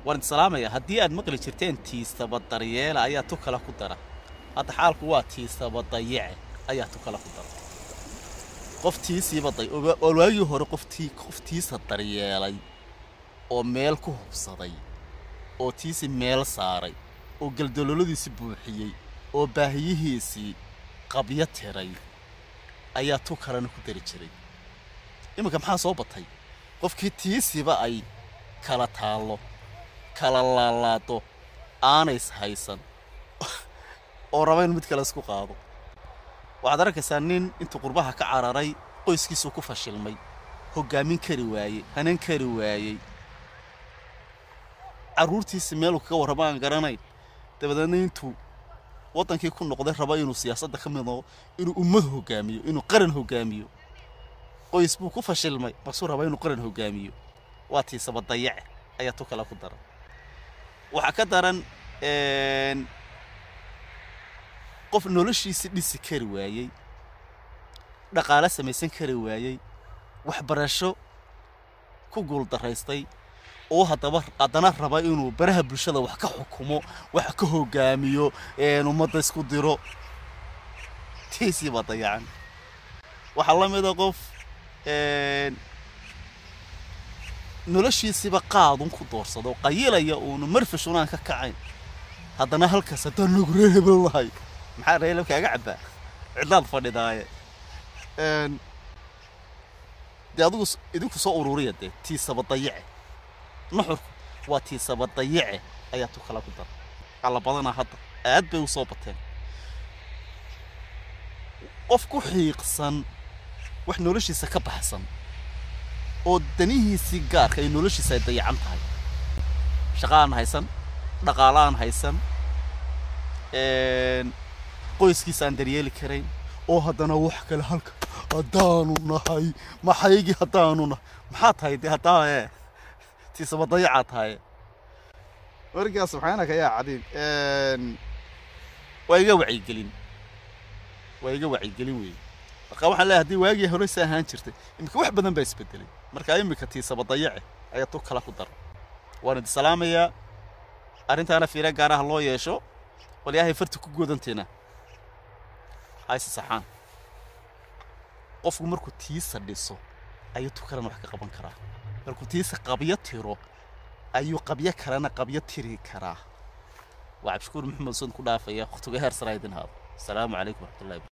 waan salaamaya haddii aad maqli jirteen tiisaba daryeela ayaa tu kale ku dara hadda xaalku waa tiisaba dayice ayaa tu kale ku dara qof tiisiiba day oo waagii hore qoftii qof tiisa daryeelay oo meel ku hubsaday oo tiisi meel saaray oo galdololadiisi buuxiyey oo baahiyihiisii qabyo tiray ayaa tu kalena ku dari jiray iminka maxaa soo batay qofkii tiisiba ay kala taallo kala laalaado aanays haysan oo raba in mid kale isku qaado waxaad arkaysaa nin intuu qurbaha ka cararay qoyskiisuu ku fashilmay hoggaamin kari waayey hanan kari waayey carruurtiisi meeluu kaga warrama aan garanayn dabadeedna intuu waddankii ku noqday raba inuu siyaasadda ka mid noqo inuu ummad hoggaamiyo inuu qaran hoggaamiyo qoys buu ku fashilmay marsuu raba inuu qaran hoggaamiyo waa tiisaba dayace ayaa tu kale ku daran waxaa ka daran qof noloshiisi dhisi kari waayey dhaqaale samaysan kari waayey waxbarasho ku guuldaraystay oo haddaba haddana raba inuu baraha bulshada wax ka xukumo wax ka hoggaamiyo ummadda isku diro tiisii baa dayacan waxaa la mida qof noloshiisiiba qaadun ku doorsado oo qayilaya uunu marfash unaan ka kacayn haddana halkaas haddaan nagu ree hebel lahay maxaa reelab kaaga cabbaa cidlaad fadhidaaye dee adigu idinku soo ururiya dee tiisaba dayice nuxurku waa tiisaba dayice ayaa tu kala ku dara alla badanaa hadda aad bay u soo bateen qof ku xiiqsan wax noloshiisa ka baxsan oo danihiisii gaarka ay noloshiisa ay dayacan tahay shaqa aan haysan dhaqaalo aan haysan qoyskiisa aan daryeeli karayn oo haddana wax kale halka haddaanu nahay maxaygii haddaanu nahay maxaa tahay dee haddaa ee tiisaba dayacaa tahaye markaa subxaanaka yaa cadiim waa iga wacyigelin waa iga wacyigelin weeye marka waxaan leeyahay haddii waagii horeysa ahaan jirtay iminka wax badan baa isbedelay marka iminka tiisaba dayace ayaa tu kala ku dara waan idi salaamayaa arrintaana fiira gaaraha loo yeesho walyahay farti ku goodanteena hayse saxaan qofku markuu tiisa dhiso ayuu tu kalena wax ka qaban karaa markuu tiisa qabyo tiro ayuu qabyo kalena qabyo tiri karaa waa cabdishakuur maxamed usan ku dhaafaya wakhtiga heer saraa idin haado asalaamu calaykum waraxmatullahi